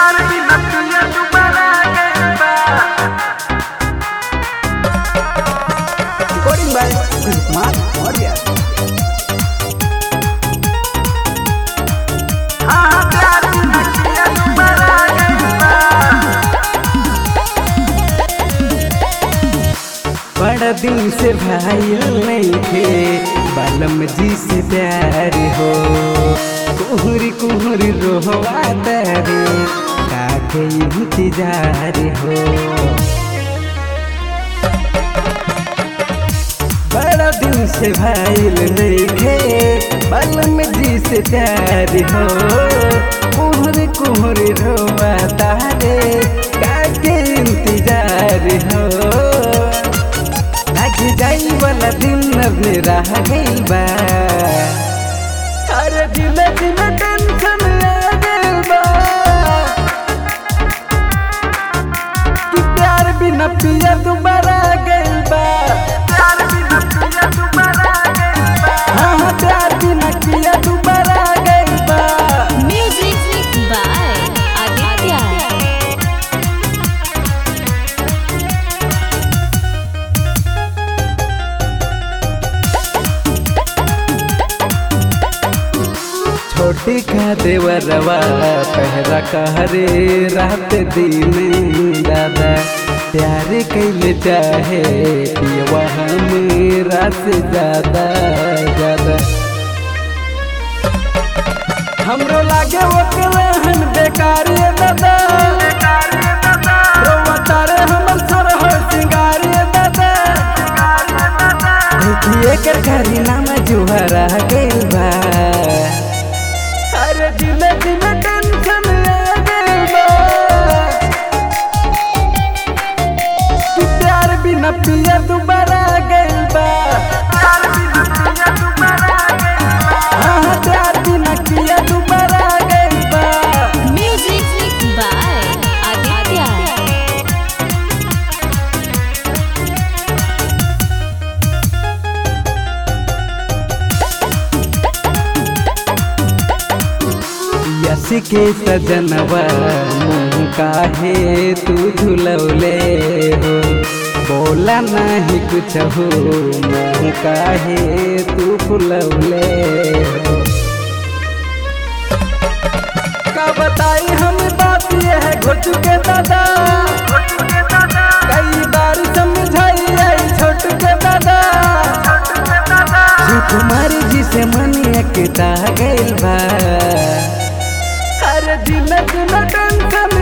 प्यार बिना तुझे दोबारा गइल बा रिकॉर्डिंग बाय कुमार मौर्य हाँ प्यार बिना तुझे दोबारा गइल बा बड़ा दिन से भाई नहीं थे बालम जी से प्यार हो कुहरी कुहरी रोहवा तारे काके इंतजार हो बड़ा दिन से भाई नहीं थे बालम जी से प्यार हो कुहरी कुहरी रोवा तारे काके इंतजार हो लाग जाई वाला दिन अब रह गइल बा अरे दिल दिल टेंशन आ गइल बा कि प्यार बिना पिया दोबारा गइल बा प्यार बिना तुझे दोबारा गइल बा हाँ हाँ, प्यार बिना पिया दोबारा गइल बा Music by Aditya. छोटी का देवरवा पहरा कहरे रात दिन दादा प्यार कैले चाहे पियवा मेरा से ज्यादा ज्यादा हमरो लागे ओकरे हन बेकार ये दादा रोवा तारे हमर सर हो सिंगार ये दादा देखिए कर घरी नाम जुहरा गइल बा अरे दिल दिल टेंशन आ गइल बा कि प्यार बिना पिया दोबारा गइल बा प्यार बिना तुझे दोबारा गइल बा हाँ हाँ, प्यार बिना पिया दोबारा गइल बा Music by Aditya. यस के सजनवा मुँह काहे तू झुलौले हो बोला नहीं कुछ हो मुँह काहे तू फुलौले हो का बताई हम बात ये है घुट के दादा कई बार समझाई आई छोट के दादा कुमारी जी से मन एकता गइल बा अरे दिल दिल टेंशन